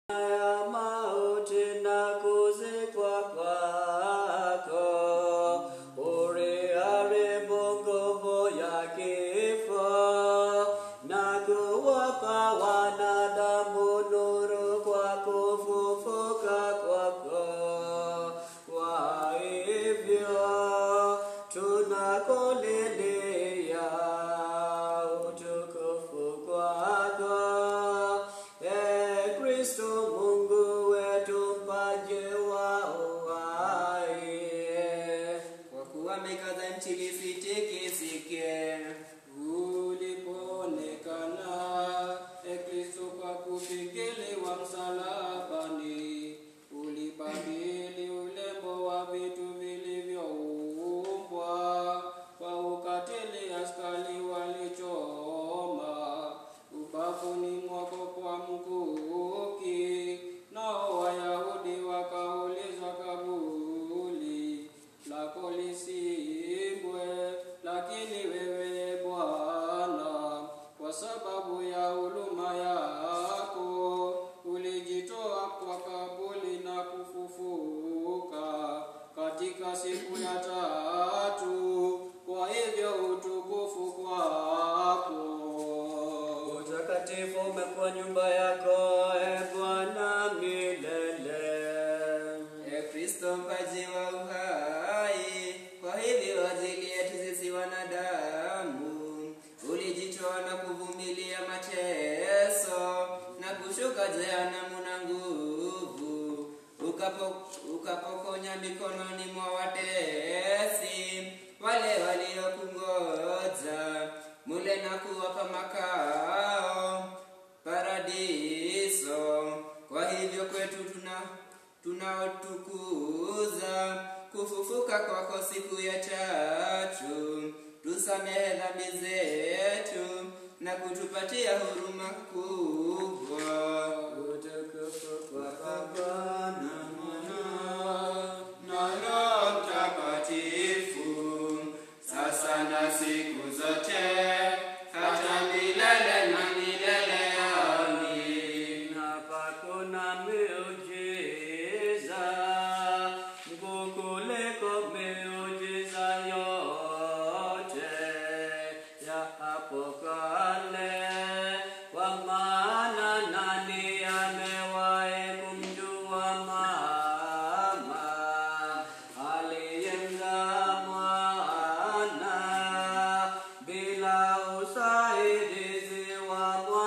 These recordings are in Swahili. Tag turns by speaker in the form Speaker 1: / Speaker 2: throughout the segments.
Speaker 1: ya mauti na kuzikwa kwako, uliharibu nguvu ya kifo na kuwapa wanadamu nuru kwa kufufuka kwako. Kwa hivyo tunakulilia utukufu kwako, e Kristo Mungu wetu, mpaji wa uhai.
Speaker 2: kwa kuwa mikaza nchi lisitikisike.
Speaker 3: Ulipoonekana e Kristo kwa kupigiliwa msalabani, ulibadili ulembo wa vitu vilivyoumbwa kwa ukatili askari walichoma ubavuni mwako kwa mkuki, nao Wayahudi wakaulizwa kabuli lako lisimbwe, lakini wewe Bwana, kwa sababu ya huruma yako ulijitoa kwa kabuli na kufufuka katika siku ya tatu. Kwa hivyo utukufu kwako.
Speaker 1: Utakatifu umekuwa nyumba yako, e Bwana milele.
Speaker 2: E Kristo mpaji wa uhai, kwa hivyo ajili yetu sisi wanadamu ulijitoa na kuvumilia mateso na kushuka jehanamu na nguvu, ukapo, ukapokonya mikononi mwa watesi wale waliokungoja mule na kuwapa makao paradiso. Kwa hivyo kwetu tuna tunaotukuza kufufuka kwako siku ya tatu, tusamehe dhambi zetu na kutupatia huruma kubwa.
Speaker 1: Utukufu kwa Baba na Mwana
Speaker 2: na Roho Mtakatifu, sasa na siku zote, hata milele na milele. Amin.
Speaker 1: Hapa kuna miujiza mkuu kuliko miujiza yote ya hapo kale, kwa maana nani amewahi kumjua mama aliyemzaa mwana bila usaidizi wa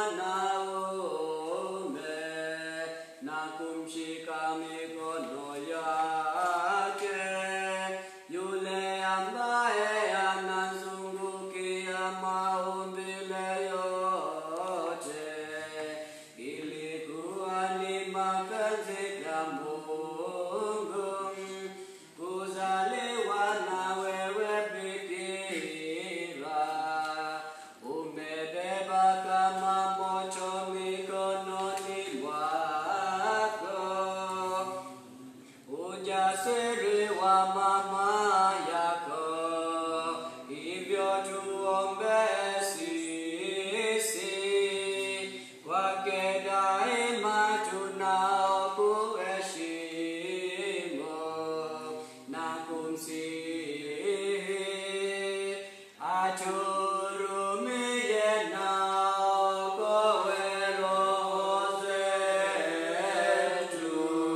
Speaker 1: mwanaume na kumshika mikono yake yule ambaye anazungukia maumbile yote ilikuwa ni mapenzi ya Mungu kuzaliwa na wewe bikira, umebeba kama moto mikononi mwako ujasiri wa mama yako, hivyo tuombe sisi kwake daima tunaokuheshimu na kumsihi aturumie na okoe roho zetu.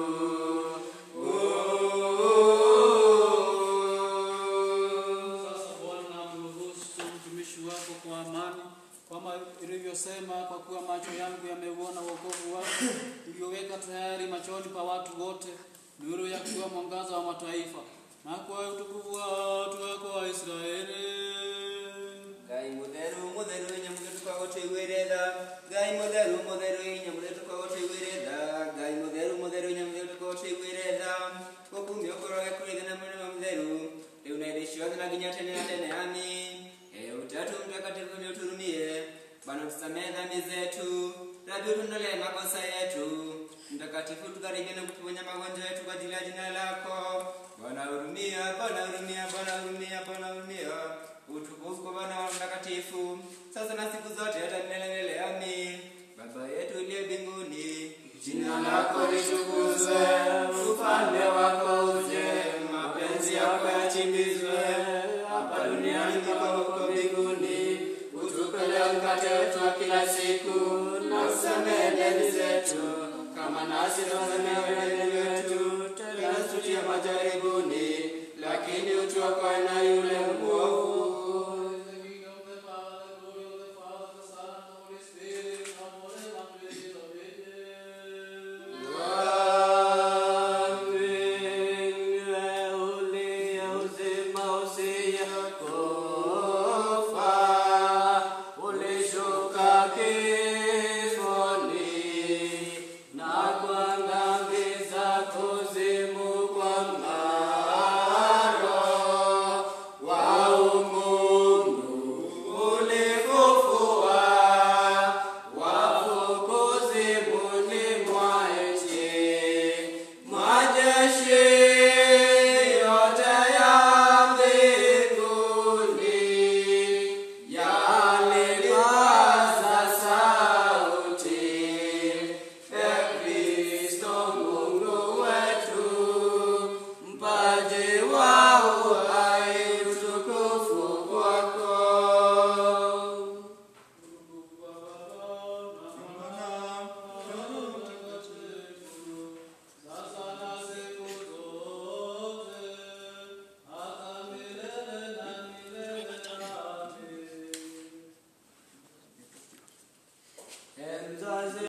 Speaker 3: Sasa Bwana, mruhusu mtumishi wako kwa amani, kama ilivyosema, kwa kuwa macho yangu yameuona wokovu wako ulioweka tayari machoni pa watu wote, nuru ya kuwa mwangaza wa mataifa, na kwa utukufu wa watu wako wa Israeli.
Speaker 2: Ngai mutheru mutheru inya mutheru twagũtũiguĩre tha Ngai mutheru mutheru inya mutheru twagũtũiguĩre tha Ngai mutheru mutheru inya mutheru twagũtũiguĩre tha gũkumio kũroge kũrĩ ithe na mũrĩmo mũtheru rĩu na hĩndĩ ciothe na nginya tene na tene amin Ee utatu mtakatifu ni uturumie Bwana tusamehe dhambi zetu Rabi utuondolee makosa yetu mtakatifu tukaribie na kutuponya magonjwa yetu kwa ajili ya jina lako Bwana hurumia Bwana hurumia Bwana hurumia Bwana hurumia utukufu kwa Bwana wa mtakatifu sasa na siku zote hata milele milele amin Baba yetu uliye mbinguni
Speaker 1: Jina lako litukuzwe, ufalme wako uje, mapenzi yako yatimizwe hapa duniani kama huko mbinguni. Utupe leo mkate wetu wa kila siku, na usamehe deni zetu kama nasi tusamehe deni wetu, tena usitutie majaribuni, lakini utuokoe na